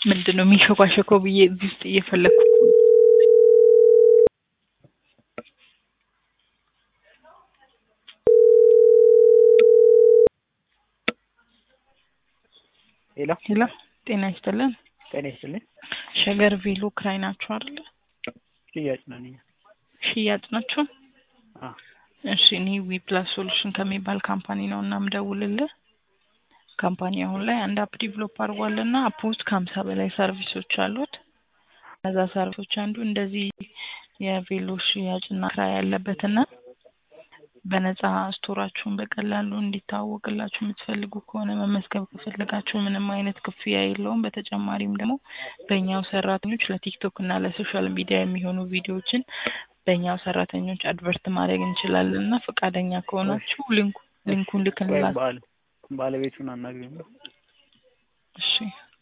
ምንድን ነው የሚሸኳሸከው ብዬ እዚህ ውስጥ እየፈለግኩ እኮ ነው። ሄሎ ሄሎ ጤና ይስጥልን። ጤና ይስጥልኝ። ሸገር ቬሎ ክራይ ናችሁ አይደለ? ሽያጭ ነን እኛ። ሽያጭ ናችሁ? አ እሺ እኔ ዊፕላስ ሶሉሽን ከሚባል ካምፓኒ ነው እና ምደውልልህ። ካምፓኒ አሁን ላይ አንድ አፕ ዲቨሎፕ አድርጓል እና አፕ ውስጥ ከሀምሳ በላይ ሰርቪሶች አሉት። ከዛ ሰርቪሶች አንዱ እንደዚህ የቬሎ ሽያጭና ክራይ ያለበትና በነፃ ስቶራችሁን በቀላሉ እንዲታወቅላችሁ የምትፈልጉ ከሆነ መመዝገብ ከፈለጋችሁ ምንም አይነት ክፍያ የለውም። በተጨማሪም ደግሞ በእኛው ሰራተኞች ለቲክቶክ እና ለሶሻል ሚዲያ የሚሆኑ ቪዲዮዎችን በእኛው ሰራተኞች አድቨርት ማድረግ እንችላለን እና ፈቃደኛ ከሆናችሁ ሊንኩ ሊንኩን ቆይ ልክንላችሁ። ባል ባለቤቱን አናግሪኝ። እሺ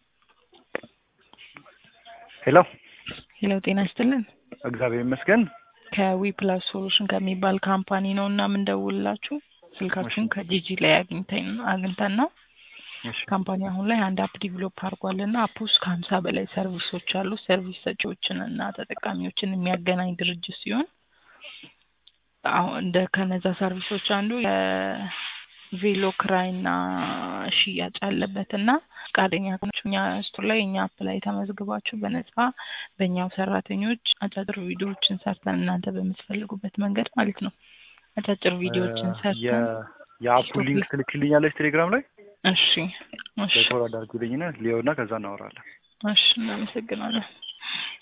ሄሎ ሄሎ ጤና ይስጥልን። እግዚአብሔር ይመስገን። ከዊ ፕላስ ሶሉሽን ከሚባል ካምፓኒ ነው እና የምንደውልላችሁ ስልካችሁን እሺ። ከጂጂ ላይ አግኝተን አግኝተን ነው። እሺ ካምፓኒ አሁን ላይ አንድ አፕ ዲቨሎፕ አድርጓል እና አፕ ውስጥ ከሀምሳ በላይ ሰርቪሶች አሉ። ሰርቪስ ሰጪዎችን እና ተጠቃሚዎችን የሚያገናኝ ድርጅት ሲሆን አሁን እንደ ከነዛ ሰርቪሶች አንዱ የቬሎ ክራይ እና ሽያጭ አለበት እና ፈቃደኛ ከሆናችሁ እኛ ስቶር ላይ እኛ አፕ ላይ ተመዝግባችሁ በነፃ በእኛው ሰራተኞች አጫጭር ቪዲዮዎችን ሰርተን እናንተ በምትፈልጉበት መንገድ ማለት ነው አጫጭር ቪዲዮዎችን ሰርተን የ- የአፑ ሊንክ ትልክልኛለች ቴሌግራም ላይ እሺ እሺ በኮድ አድርጉልኝና ሊዮና ከዛ እናወራለን። እሺ እናመሰግናለን።